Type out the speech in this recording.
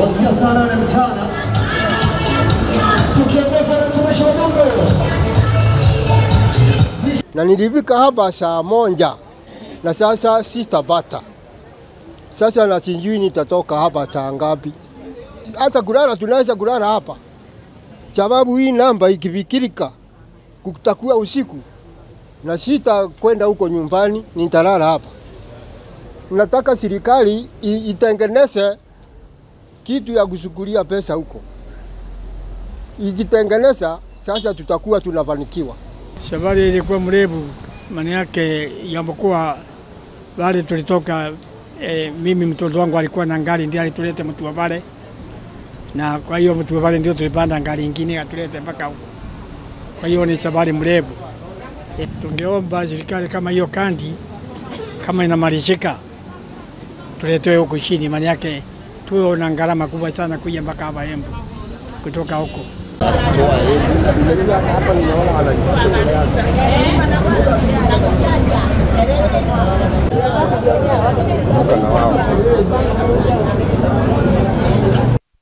kuanzia saa nane mchana tukiongozwa na mtumishi wa Mungu na nilifika hapa saa moja na sasa sitapata. Sasa na sijui nitatoka hapa saa ngapi. Hata kulala tunaweza kulala hapa, sababu hii namba ikifikirika kutakuwa usiku na sita kwenda huko nyumbani, nitalala hapa. Nataka serikali i- itengeneze kitu ya kusukulia pesa huko. Ikitengeneza sasa, tutakuwa tunafanikiwa. Safari ilikuwa mrefu, maana yake japokuwa wale tulitoka e, mimi mtoto wangu alikuwa na gari ndiye alitulete Mtua pale, na kwa hiyo Mtua pale ndio tulipanda gari ingine atulete mpaka huko. Kwa hiyo ni safari mrefu. E, tungeomba serikali kama hiyo kandi kama inamalizika tuletewe huko chini, maana yake tuwe na gharama kubwa sana kuja mpaka hapa Embu kutoka huko.